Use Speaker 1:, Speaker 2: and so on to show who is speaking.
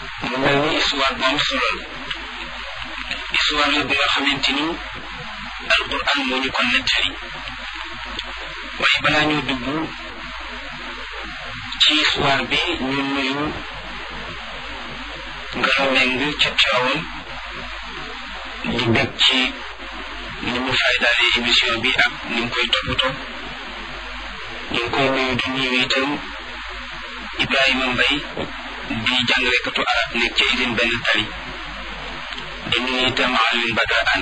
Speaker 1: mu mel ni histoire bu am solo la histoire la bi nga xamante ni alquran moo ñu ko nettali waaye balaa ñoo dugg ci histoire bi ñu nuyu Ngalo Meng ca Tiwaawan di bég ci ni mu faydaale émission bi ak ni mu koy toppatoo ñu ngi koy nuyu di nuyu itam Ibrahima Mbay di jàngalekatu arab nekk ca usine benn tali di nuyu itam Alioune Badara Anne